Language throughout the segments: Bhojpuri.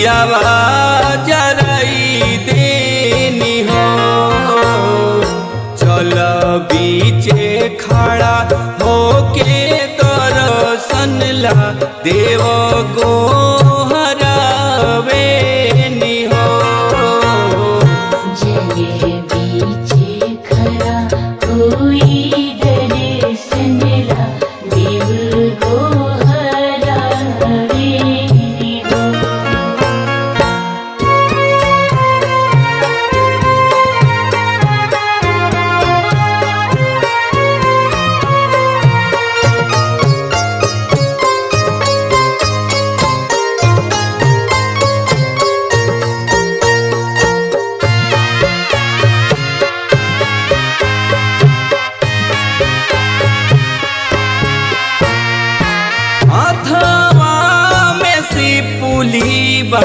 दियावा जराई देनी हो चल बीचे खड़ा होके दर्शन ला देव गो हरावेनी हो जले बीचे खड़ा कोई दर्शन ला देव को हरावे हो अथवा में सिपुली बा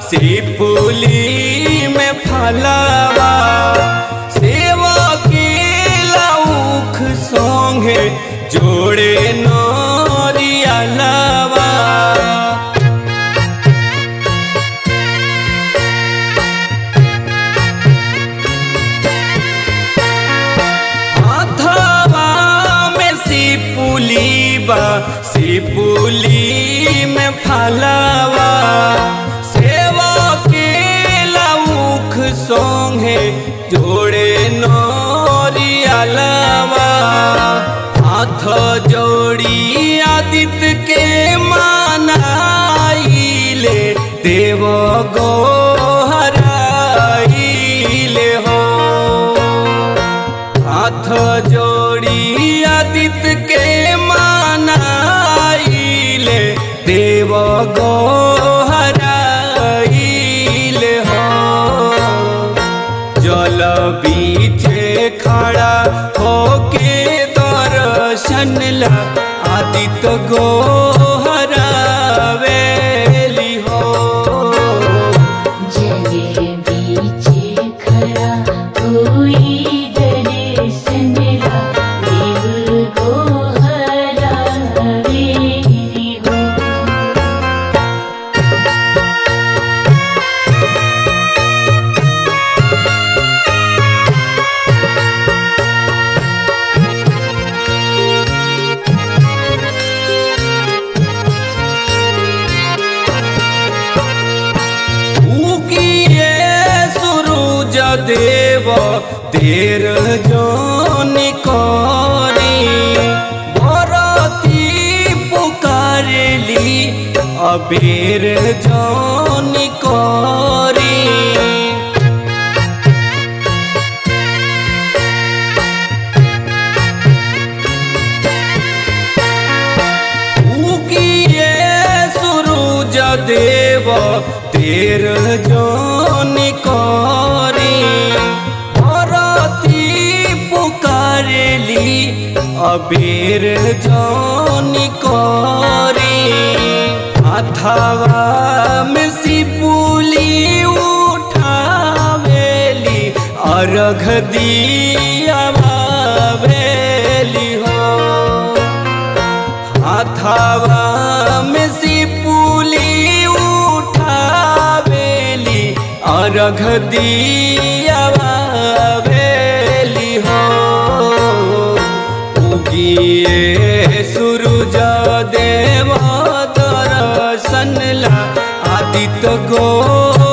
सिपुली में फलावा सेवा के लौख सोंगे जोड़े नरिया लावा अथवा में सिपुली बा सिपुली में फलावा सेवा के लौख सोंगे जोड़े नोरियालावा हाथ जोड़ी आदित्य के मानाइले देव गो हराइले हो हाथ जोड़ी आदित्य के मानाइले देव गो हराइले हो जल बीचे खड़ा होके दर्शन ला आदित्य गो हरावेली हो जले बीचे खड़ा कोई दर्शन ला देव को हरावे हो उगिए सूरज देव देर जोन करी भरती पुकारली अबेर जोन करी उगिए सूरज देव तेर जोन करी भरती पुकारली अबेर जोन करी अथवा में सिपुली उठावेली अर्घ दियावेली हो हाथावा में सिपुली उठावेली अर्घ दियावेली हो उगिए सूरज देव दर्शन ला आदित्य गो